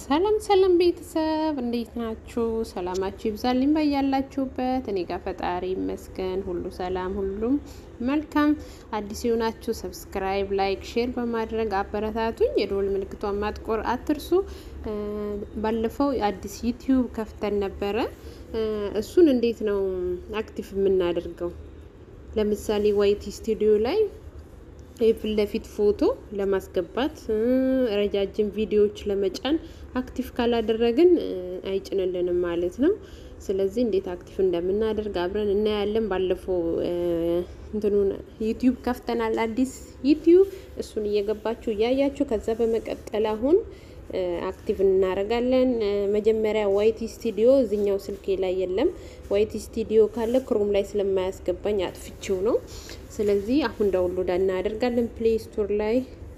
ሰላም ሰላም ቤተሰብ እንዴት ናችሁ? ሰላማችሁ ይብዛልኝ በያላችሁበት። እኔ ጋር ፈጣሪ ይመስገን ሁሉ ሰላም፣ ሁሉም መልካም። አዲስ የሆናችሁ ሰብስክራይብ፣ ላይክ፣ ሼር በማድረግ አበረታቱኝ። የደወል ምልክቷን ማጥቆር አትርሱ። ባለፈው አዲስ ዩቲዩብ ከፍተን ነበረ። እሱን እንዴት ነው አክቲቭ የምናደርገው? ለምሳሌ ዋይቲ ስቱዲዮ ላይ የፊት ለፊት ፎቶ ለማስገባት ረጃጅም ቪዲዮዎች ለመጫን አክቲቭ ካላደረግን አይጭንልንም ማለት ነው። ስለዚህ እንዴት አክቲቭ እንደምናደርግ አብረን እናያለን። ባለፈው እንትኑን ዩቲዩብ ከፍተናል፣ አዲስ ዩቲዩብ እሱን እየገባችሁ እያያችሁ ከዛ በመቀጠል አሁን አክቲቭ እናደርጋለን። መጀመሪያ ዋይቲ ስቱዲዮ እዚኛው ስልኬ ላይ የለም። ዋይቲ ስቱዲዮ ካለ ክሮም ላይ ስለማያስገባኝ አጥፍቼው ነው። ስለዚህ አሁን ዳውንሎድ እናደርጋለን ፕሌይ ስቶር ላይ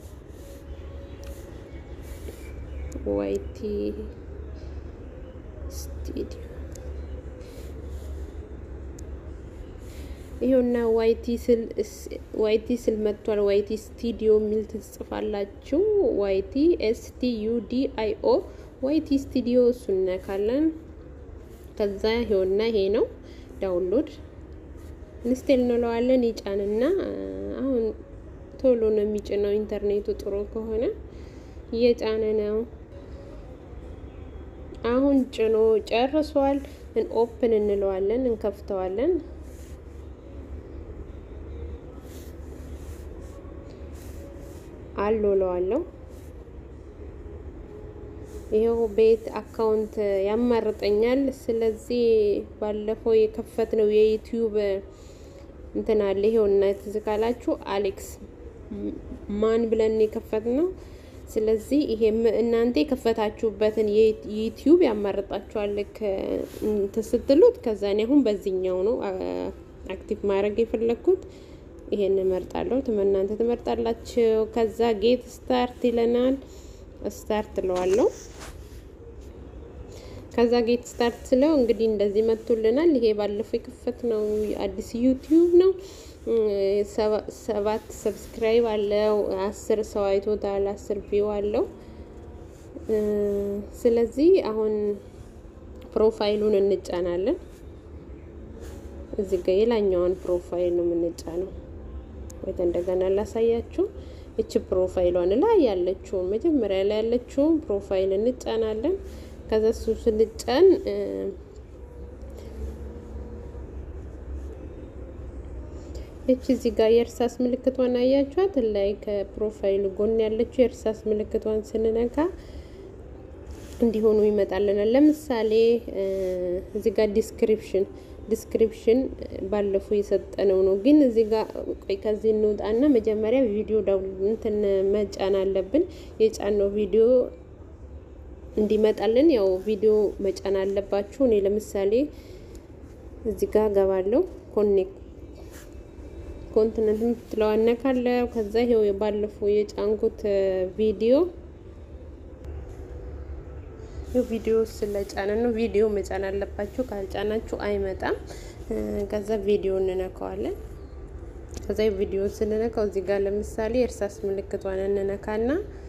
ዋይቲ ስቱዲዮ ይሄውና ዋይቲ ስል ዋይቲ ስል መጥቷል። ዋይቲ ስቱዲዮ የሚል ትጽፋላችሁ። ዋይቲ ኤስ ቲ ዩ ዲ አይ ኦ ዋይቲ ስቱዲዮ እሱን ነካለን። ከዛ ይሄውና ይሄ ነው ዳውንሎድ ኢንስቴል እንለዋለን። ይጫንና አሁን ቶሎ ነው የሚጭነው። ኢንተርኔቱ ጥሩ ከሆነ እየጫነ ነው። አሁን ጭኖ ጨርሷል። ኦፕን እንለዋለን፣ እንከፍተዋለን። አሎ ለዋለሁ። ይኸው ቤት አካውንት ያማርጠኛል። ስለዚህ ባለፈው የከፈትነው የዩቲዩብ እንትን አለ። ይሄው እና ትዝ ካላችሁ አሌክስ ማን ብለን የከፈትነው። ስለዚህ ይሄ እናንተ የከፈታችሁበትን የዩቲዩብ ያማርጣችኋል ስትሉት። ከዛ እኔ አሁን በዚህኛው ነው አክቲቭ ማድረግ የፈለግኩት። ይሄን እመርጣለሁ። እናንተ ትመርጣላችሁ። ከዛ ጌት ስታርት ይለናል። ስታርት እለዋለሁ። ከዛ ጌት ስታርት ስለው እንግዲህ እንደዚህ መጥቶልናል። ይሄ ባለፈው የከፈት ነው አዲስ ዩቲዩብ ነው። ሰባት ሰብስክራይብ አለው። አስር ሰው አይቶታል። አስር ቪው አለው። ስለዚህ አሁን ፕሮፋይሉን እንጫናለን። እዚህ ጋር የላኛዋን ፕሮፋይል ነው የምንጫነው። ወይ እንደገና ላሳያችሁ። እቺ ፕሮፋይሏን ላይ ያለችውን መጀመሪያ ላይ ያለችውን ፕሮፋይል እንጫናለን። ከዛ እሱ ስንጫን እቺ እዚህ ጋር የእርሳስ ምልክቷን አያችኋት? ላይ ከፕሮፋይሉ ጎን ያለችው የእርሳስ ምልክቷን ስንነካ እንዲሆኑ ይመጣልናል። ለምሳሌ እዚህ ጋር ዲስክሪፕሽን ዲስክሪፕሽን ባለፈው የሰጠነው ነው። ግን እዚህ ጋር ቆይ ከዚህ እንውጣና መጀመሪያ ቪዲዮ እንትን መጫን አለብን። የጫነው ቪዲዮ እንዲመጣልን ያው ቪዲዮ መጫን አለባችሁ። እኔ ለምሳሌ እዚህ ጋር ገባለሁ። ኮኔክት ኮንቲነንት የምትለዋን ነካለሁ። ከዛ ይሄው ባለፈው የጫንኩት ቪዲዮ ቪዲዮ ስለጫነ ነው። ቪዲዮ መጫን አለባችሁ። ካልጫናችሁ አይመጣም። ከዛ ቪዲዮ እንነካዋለን። ከዛ ቪዲዮ ስንነካው እዚህ ጋር ለምሳሌ እርሳስ ምልክቷን እንነካና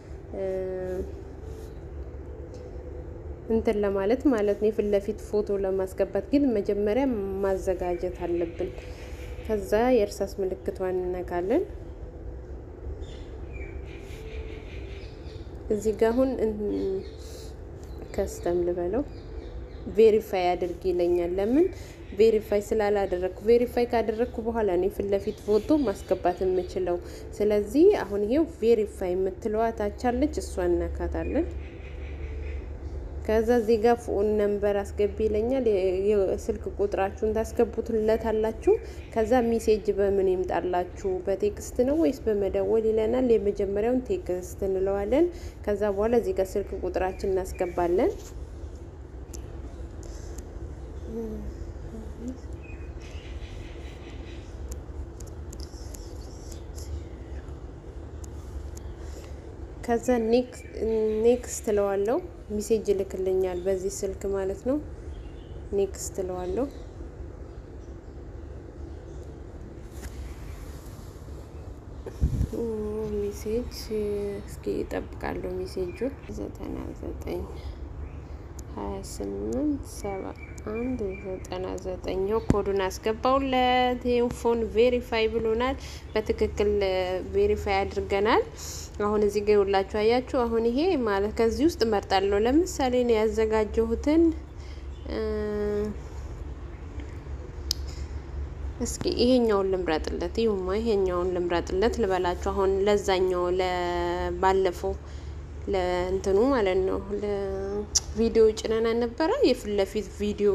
እንትን ለማለት ማለት ነው የፊት ለፊት ፎቶ ለማስገባት ግን መጀመሪያ ማዘጋጀት አለብን። ከዛ የእርሳስ ምልክቷን እንነካለን። እዚህ ጋር አሁን ከስተም ልበለው ቬሪፋይ አድርግ ይለኛል። ለምን ቬሪፋይ ስላላደረግኩ፣ ቬሪፋይ ካደረግኩ በኋላ ነው የፊት ለፊት ፎቶ ማስገባት የምችለው። ስለዚህ አሁን ይሄው ቬሪፋይ የምትለዋ ታቻለች፣ እሷን እናካታለን። ከዛ እዚህ ጋር ፎን ነምበር አስገቢ ይለኛል። የስልክ ቁጥራችሁን ታስገቡትለት አላችሁ። ከዛ ሚሴጅ በምን ይምጣላችሁ በቴክስት ነው ወይስ በመደወል ይለናል። የመጀመሪያውን ቴክስት እንለዋለን። ከዛ በኋላ እዚህ ጋር ስልክ ቁጥራችን እናስገባለን። ከዛ ኔክስት እለዋለሁ። ሚሴጅ ይልክልኛል በዚህ ስልክ ማለት ነው። ኔክስት እለዋለሁ። ሜሴጅ እስኪ እጠብቃለሁ። ሜሴጁን ዘጠና ዘጠኝ ሀያ ስምንት ሰባ አንድ ዘጠና ዘጠኝ ኮዱን አስገባውለት። ይኸው ፎን ቬሪፋይ ብሎናል። በትክክል ቬሪፋይ አድርገናል። አሁን እዚህ ጋር ይውላችሁ አያችሁ። አሁን ይሄ ማለት ከዚህ ውስጥ እመርጣለሁ። ለምሳሌ ነው ያዘጋጀሁትን እስኪ ይሄኛውን ልምረጥለት። ይሁማ ይሄኛውን ልምረጥለት ልበላችሁ። አሁን ለዛኛው ለባለፈው ለእንትኑ ማለት ነው ለቪዲዮ ጭነን ነበረ የፊት ለፊት ቪዲዮ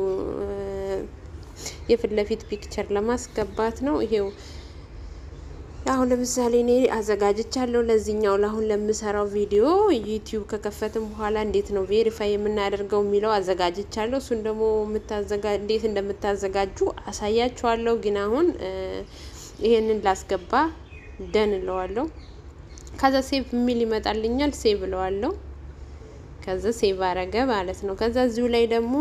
የፊት ለፊት ፒክቸር ለማስገባት ነው። ይሄው አሁን ለምሳሌ እኔ አዘጋጅቻለሁ ለዚህኛው ለአሁን ለምሰራው ቪዲዮ ዩቲዩብ ከከፈትም በኋላ እንዴት ነው ቬሪፋይ የምናደርገው የሚለው አዘጋጅቻለሁ። እሱን ደግሞ እንዴት እንደምታዘጋጁ አሳያችኋለሁ። ግን አሁን ይሄንን ላስገባ ደን እለዋለሁ። ከዛ ሴቭ የሚል ይመጣልኛል። ሴቭ እለዋለሁ። ከዛ ሴቭ አረገ ማለት ነው። ከዛ እዚሁ ላይ ደግሞ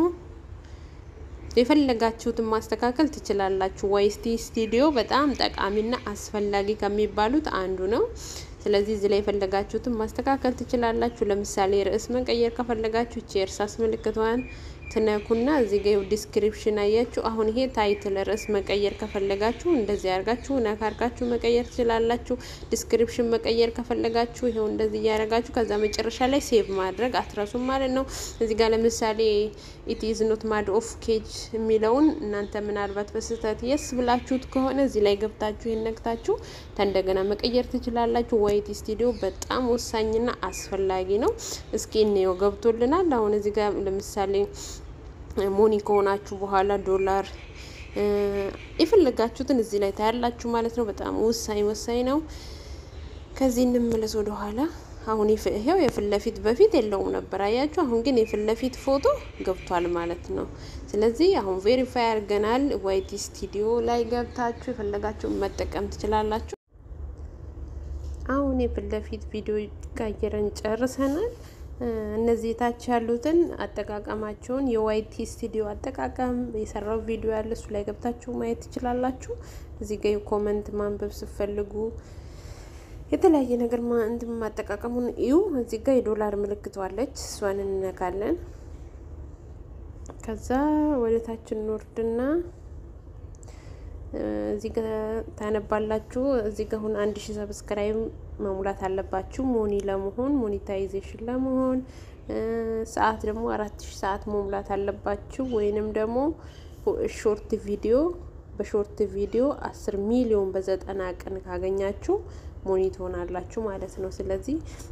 የፈለጋችሁትን ማስተካከል ትችላላችሁ። ዋይስቲ ስቱዲዮ በጣም ጠቃሚና አስፈላጊ ከሚባሉት አንዱ ነው። ስለዚህ እዚህ ላይ የፈለጋችሁትን ማስተካከል ትችላላችሁ። ለምሳሌ ርዕስ መቀየር ከፈለጋችሁ እቺ የእርሳስ ምልክቷን ትነኩና እዚህ ጋር ዲስክሪፕሽን አያችሁ። አሁን ይሄ ታይትል ርዕስ መቀየር ከፈለጋችሁ እንደዚህ አድርጋችሁ ነካ አድርጋችሁ መቀየር ትችላላችሁ። ዲስክሪፕሽን መቀየር ከፈለጋችሁ ይሄው እንደዚህ እያደረጋችሁ ከዛ መጨረሻ ላይ ሴቭ ማድረግ አትረሱም ማለት ነው። እዚህ ጋር ለምሳሌ ኢት ኢዝ ኖት ማድ ኦፍ ኬጅ የሚለውን እናንተ ምናልባት በስህተት የስ ብላችሁት ከሆነ እዚህ ላይ ገብታችሁ ይነግታችሁ እንደገና መቀየር ትችላላችሁ። ዋይት ስቱዲዮ በጣም ወሳኝና አስፈላጊ ነው። እስኪ እንየው ገብቶልናል። አሁን እዚህ ጋር ለምሳሌ ሞኒ ከሆናችሁ በኋላ ዶላር የፈለጋችሁትን እዚህ ላይ ታያላችሁ ማለት ነው። በጣም ወሳኝ ወሳኝ ነው። ከዚህ እንመለስ ወደ ኋላ። አሁን ይሄው የፊት ለፊት በፊት የለውም ነበር አያችሁ። አሁን ግን የፊት ለፊት ፎቶ ገብቷል ማለት ነው። ስለዚህ አሁን ቬሪፋይ አድርገናል። ዋይቲ ስቱዲዮ ላይ ገብታችሁ የፈለጋችሁን መጠቀም ትችላላችሁ። አሁን የፊት ለፊት ቪዲዮ ቀይረን ጨርሰናል። እነዚህ ታች ያሉትን አጠቃቀማቸውን የዋይቲ ስቱዲዮ አጠቃቀም የሰራው ቪዲዮ ያለ እሱ ላይ ገብታችሁ ማየት ትችላላችሁ። እዚህ ጋር ኮመንት ማንበብ ስትፈልጉ የተለያየ ነገር እንትን ማጠቃቀሙን እዩ። እዚህ ጋር የዶላር ምልክቷለች እሷን እንነካለን። ከዛ ወደ ታች እንወርድና እዚህ ጋር ታነባላችሁ። እዚህ ጋር አሁን አንድ ሺህ ሰብስክራይብ መሙላት አለባችሁ ሞኒ ለመሆን ሞኔታይዜሽን ለመሆን ሰዓት ደግሞ አራት ሺህ ሰዓት መሙላት አለባችሁ። ወይንም ደግሞ ሾርት ቪዲዮ በሾርት ቪዲዮ አስር ሚሊዮን በዘጠና ቀን ካገኛችሁ ሞኒ ትሆናላችሁ ማለት ነው። ስለዚህ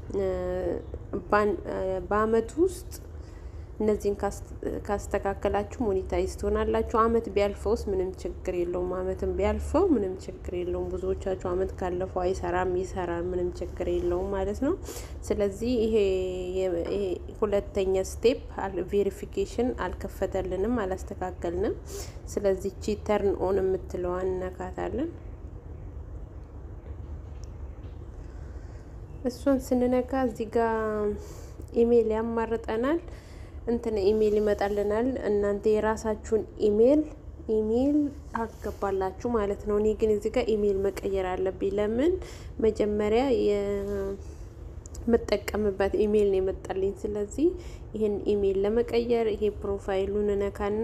በአመት ውስጥ እነዚህን ካስተካከላችሁ ሞኔታይዝ ትሆናላችሁ። አመት ቢያልፈውስ ምንም ችግር የለውም። አመትም ቢያልፈው ምንም ችግር የለውም። ብዙዎቻችሁ አመት ካለፈው አይሰራም፣ ይሰራል፣ ምንም ችግር የለውም ማለት ነው። ስለዚህ ይሄ ሁለተኛ ስቴፕ ቬሪፊኬሽን አልከፈተልንም፣ አላስተካከልንም። ስለዚህ ቺ ተርን ኦን የምትለዋን እነካታለን። እሷን ስንነካ እዚህ ጋር ኢሜይል ያማርጠናል እንትን ኢሜይል ይመጣልናል። እናንተ የራሳችሁን ኢሜይል ኢሜይል አገባላችሁ ማለት ነው። እኔ ግን እዚህ ጋር ኢሜይል መቀየር አለብኝ። ለምን መጀመሪያ የምጠቀምበት ኢሜይል ነው የመጣልኝ። ስለዚህ ይህን ኢሜይል ለመቀየር ይሄ ፕሮፋይሉን እነካና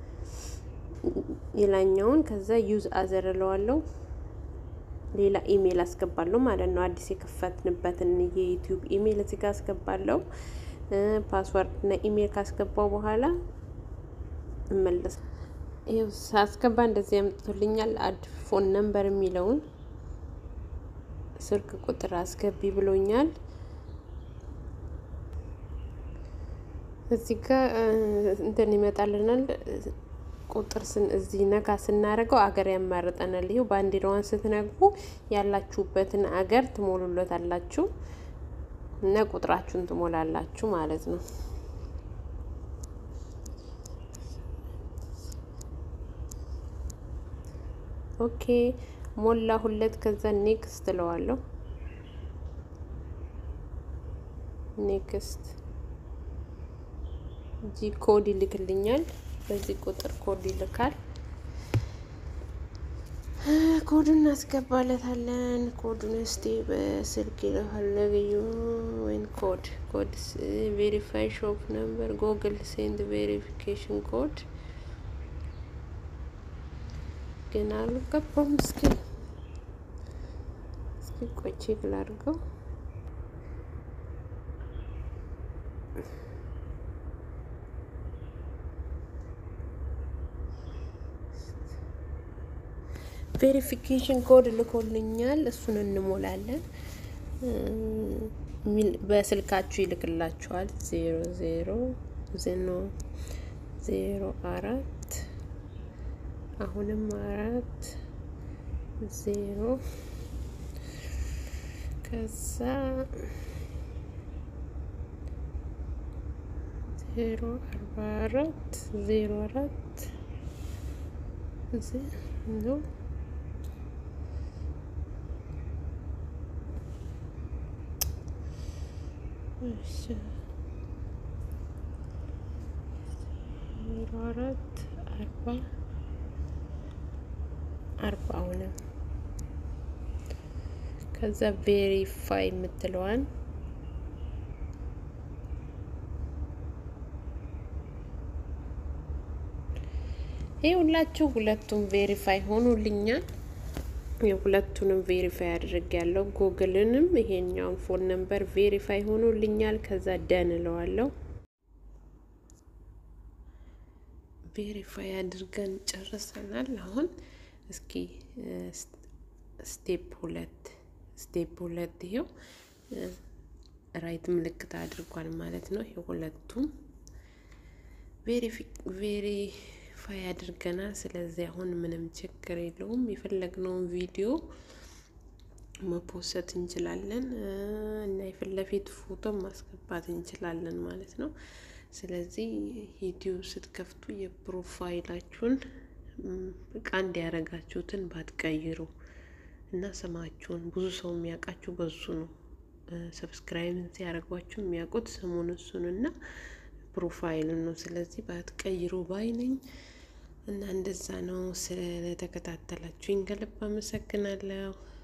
ሌላኛውን ከዛ ዩዝ አዘር እለዋለሁ። ሌላ ኢሜይል አስገባለሁ ማለት ነው። አዲስ የከፈትንበትን የዩቲዩብ ኢሜይል እዚህ ጋር አስገባለሁ። ፓስወርድ እና ኢሜይል ካስገባው በኋላ እመለስ። ይኸው ሳስገባ እንደዚህ ያመጥቶልኛል። አድ ፎን ነምበር የሚለውን ስልክ ቁጥር አስገቢ ብሎኛል። እዚህ ጋር እንትን ይመጣልናል ቁጥር ስን እዚህ ነካ ስናደርገው አገር ያማርጠናል። ይኸው ባንዲራዋን ስትነግቡ ያላችሁበትን አገር ትሞሉለታላችሁ እና ቁጥራችሁን ትሞላላችሁ ማለት ነው። ኦኬ ሞላ ሁለት ከዛ ኔክስት እለዋለሁ። ኔክስት ጂ ኮድ ይልክልኛል። በዚህ ቁጥር ኮድ ይልካል። ኮዱን እናስገባለታለን። ኮዱን እስቲ በስልክ ለፈለግዩ ወይን ኮድ ኮድ ቬሪፋይ ሾፕ ነምበር ጎግል ሴንድ ቬሪፊኬሽን ኮድ ግን አልገባም። እስኪ እስኪ ቆይ ቼክ ላድርገው። ቬሪፊኬሽን ኮድ ልኮልኛል። እሱን እንሞላለን። በስልካችሁ ይልክላችኋል። ዜሮ ዜሮ ዜሮ ዜሮ አራት አሁንም አራት ዜሮ ከዛ ዜሮ አርባ አራት ዜሮ አራት ነው ዜሮ አራት አርባ አርባ አሁንም ከዛ ቬሪፋይ የምትለዋን ይህ ሁላችሁ ሁለቱም ቬሪፋይ ሆኖልኛል። የሁለቱንም ቬሪፋይ አድርግ ያለው ጉግልንም ይሄኛውን ፎን ነምበር ቬሪፋይ ሆኖልኛል። ከዛ ደን እለዋለሁ። ቬሪፋይ አድርገን ጨርሰናል። አሁን እስኪ ስቴፕ ሁለት ስቴፕ ሁለት ይሄው ራይት ምልክት አድርጓል ማለት ነው። ይሄ ሁለቱም ቬሪፋይ አድርገናል። ስለዚህ አሁን ምንም ችግር የለውም። የፈለግነውን ቪዲዮ መፖሰት እንችላለን እና የፊት ለፊት ፎቶ ማስገባት እንችላለን ማለት ነው። ስለዚህ ዩቲዩብ ስትከፍቱ የፕሮፋይላችሁን እቃ እንዲያረጋችሁትን ባትቀይሩ እና ስማችሁን ብዙ ሰው የሚያውቃችሁ በሱ ነው። ሰብስክራይብ ሲያደርጓችሁ የሚያውቁት ስሙን እሱን እና ፕሮፋይልን ነው። ስለዚህ ባትቀይሩ ባይ ነኝ እና እንደዛ ነው። ስለተከታተላችሁኝ ከልብ አመሰግናለሁ።